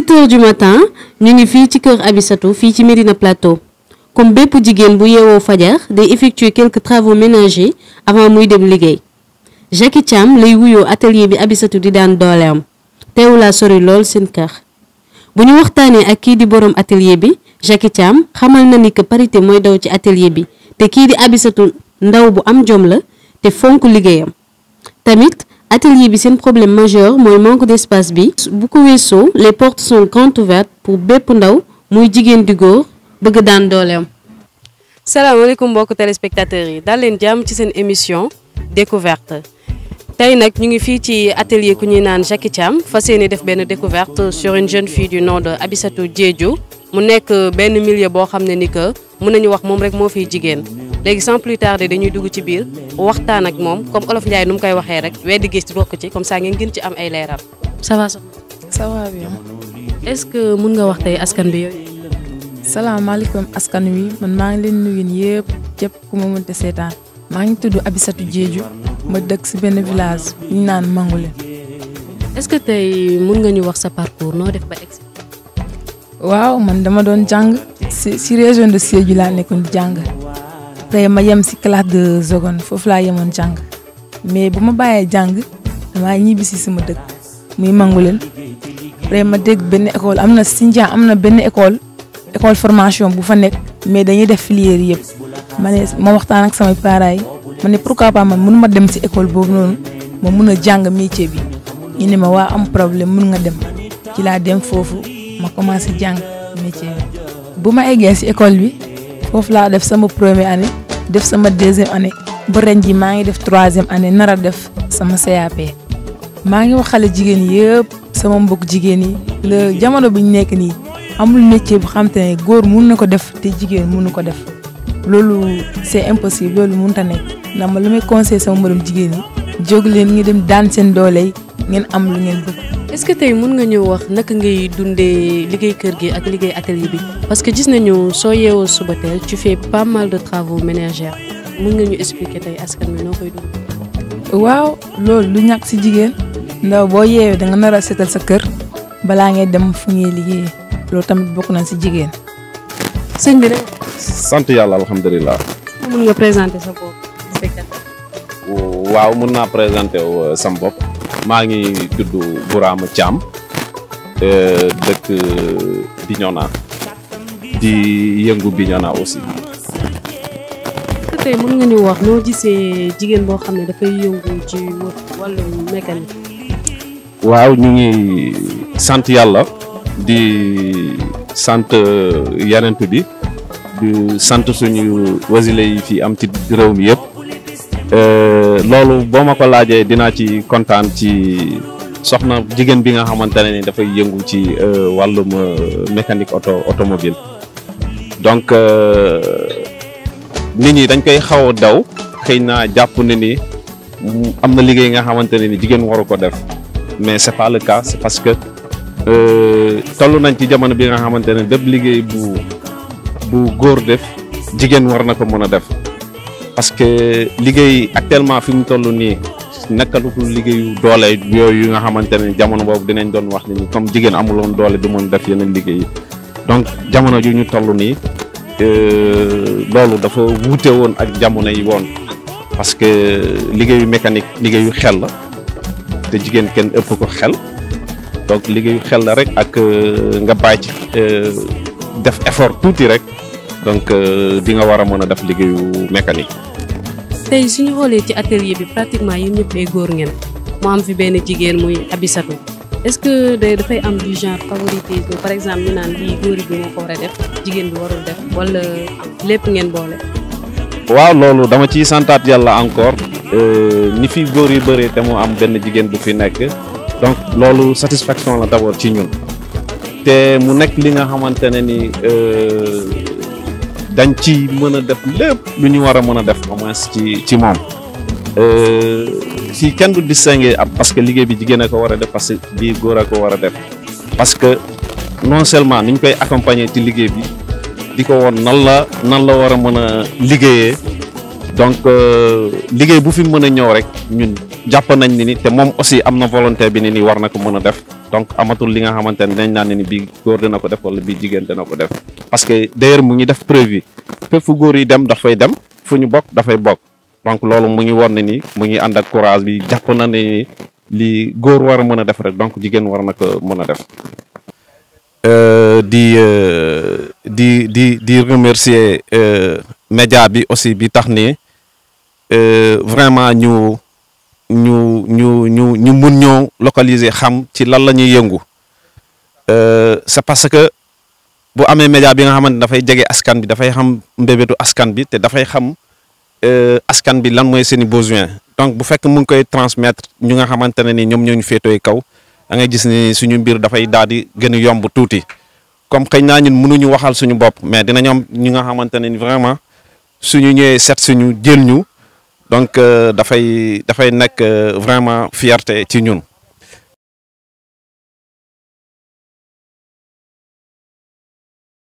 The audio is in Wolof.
7 heures du matin ñu ngi fii ci kër Abisatou fii ci Médina Plateau comme bépp jigéen bu yeewoo fajar day effectuer quelques travaux ménagers avant muy dem liggéey Jackie Thiam lay wuyoo atelier bi Abisatou di daan dooleem teewulaa sori lool seen kër bu ñu waxtaanee ak kii di borom atelier bi Jackie Thiam xamal na ni que parité mooy daw ci atelier bi te kii di Abisatou ndaw bu am jom la te fonk liggéeyam tamit atelier bi seen problème majeur mooy manque d'espace bi bu ko weesoo les portes sont grandes ouvertes pour bépp ndaw muy jigéen di góor bëgg daan dooleem. salaamaaleykum mbokku téléspectateurs yi daal leen jàmm ci seen émission découverte tey nag ñu ngi fii ci atelier ku ñuy naan Jackie Thiam fas yéene def benn découverte sur une jeune fille du nom de Abisatou Diédhiou mu nekk benn milieu boo xam ne ni que mën nañu wax moom rek moo fiy jigéen léegi sans plus tarder dañuy dugg ci biir waxtaan ak moom comme olof Ndiaye nu mu koy waxee rek weddi gis bokk ci comme ça ngeen gën ci am ay leeral. ça va soxna. ça va bien. est-ce que mun nga wax tey askan bi yooyu. salaamaaleykum askan wi man maa ngi leen nuyu yëpp képp ku ma mënte seetaan maa ngi tudd Abisatou Diédhiou ma dëkk si benn village bu ñu naan Mangule. est-ce que tey mun nga ñu wax sa parcours noo def ba egg waaw man dama doon jàng si si région de Sédhiou laa nekkoon di jàng après ma yem si classe de seconde foofu laa yemoon jàng mais bu ma bàyyee jàng damaa ñibbi si sama dëkk muy Mangulen après ma dégg benn école am na Sindian am na benn école école formation bu fa nekk mais dañuy def filière yëpp ma ne ma waxtaan ak samay parents yi ma ne pourquoi pas man mënu ma dem si école boobu noonu ma mun a jàng métier bi ñu ne ma waa am problème mun nga dem ci laa dem foofu. ma commencé jàng métier bi bu ma eggee ci école bi foofu laa def sama première année def sama deuxième année ba ren ji maa ngi def troisième année nar a def sama CAP maa ngi wax xale jigéen yëpp sama mbokk jigéen yi la jamono bi ñu nekk nii amul métier bu xam te ne góor mun na ko def te jigéen mënu ko def loolu c'est impossible loolu mënut a nekk ndax ma lu may conseil sama moroom jigéen yi jóg leen ngi dem daan seen doole yi ngeen am lu ngeen bëgg. est-ce que tey mën nga ñëw wax naka ngay dundee liggéey kër gi ak liggéey atelier bi parce que gis nañu soo yeewoo suba teel tu fais pas mal de travaux ménagères mën nga ñu expliquer tey askan wi noo koy dund. waaw loolu lu ñàkk ci jigéen ndaw boo yeewee da nga nar a seetal sa kër balaa ngay dem fu ñuy liggéeyee loolu tamit bokk na ci jigéen. sëñ bi de. sant yàlla alhamdulilah. mën nga présenter sa bopp spectateur. waaw mën naa présenter wu sam bopp. maa ngi tudd Bourama Thiam dëkk Bignona di yëngu Bignona aussi. tey mën nga ñu wax noo gisee jigéen boo xam ne dafay yëngu ci wàllum mécanique. waaw ñu ngi sant yàlla di sant yenent bi di sant suñu wasile yi fi am ci réew mi yëpp. loolu boo ma ko laajee dinaa ci kontaan ci soxna jigéen bi nga xamante ne ni dafay yëngu ci wàllum mécanique auto automobile donc nit ñi dañ koy xaw a daw xëy naa jàpp ne ni am na liggéey nga xamante ne ni jigéen waru ko def mais c'est pas le cas c'est parce que toll nañ ci jamono bi nga xamante ne bépp liggéey bu bu góor def jigéen war na ko mën a def parce que liggéey actuellement fi mu toll nii nekkalutul liggéeyu doole yooyu nga xamante ne jamono boobu dinañ doon wax ni comme jigéen amuloon doole du mën def yeneen liggéey yi donc jamono ju ñu toll nii loolu dafa wuute woon ak jamono yi woon parce que liggéeyu mécanique liggéeyu xel la te jigéen kenn ëpp ko xel donc liggéeyu xel la rek ak nga bàyyi ci def effort tuuti rek. donc di nga war a mën a def liggéeyu mécanique. tey suñu xoolee ci atelier bi pratiquement yéen ñëpp ay góor ngeen mu am fi benn jigéen muy Abisatou est-ce que day dafay am du genre favoritisme par exemple ñu naan lii góor bi moo ko war a def jigéen bi warul def wala lépp ngeen boole. waaw loolu dama ciy santaat yàlla encore ni fi góor yi bëree te mu am benn jigéen bu fi nekk donc loolu satisfaction la d'abord ci ñun te mu nekk li nga xamante ne ni. dañ ci mën a def lépp lu ñu war a mën a def au moins ci ci moom si kenn du distinguer ab parce que liggéey bi jigéen a ko war a def parce que bii góor a ko war a def parce que non seulement ni ñu koy accompagner ci liggéey bi di ko woon nan la nan la war a mën a liggéeyee donc liggéey bu fi mën a ñëw rek ñun jàpp nañ ni ni te moom aussi am na volonté bi ni ni war na ko mën a def donc amatul li nga xamante ne dañ naan ne ni bii góor dina ko def wala bii jigéen dina ko def parce que d'ailleurs mu ngi def preuve yi fépp fu góor yi dem dafay dem fu ñu bokk dafay bokk donc loolu mu ngi won ne ni mu ngi ànd ak courage bi jàpp na ne ni li góor war a mën a def rek donc jigéen war na ko mën a def. di di di di remercier média bi aussi bi tax ni vraiment ñu ñu ñu ñu ñu mun ñoo localiser xam ci lan la ñuy yëngu c'est parce que bu amee média bi nga xamante dafay jege askan bi dafay xam mbébétu askan bi te dafay xam askan bi lan mooy seeni besoin donc bu fekk mu ngi koy transmettre ñu nga xamante ne ni ñoom ñoo ñu féetooy kaw da ngay gis ni suñu mbir dafay daal di gën a yomb tuuti comme xëy naa ñun mënuñu waxal suñu bopp mais dinañ am ñu nga xamante ne ni vraiment suñu ñëwee seet suñu jël ñu donc dafay dafay nekk vraiment fierté ci ñun.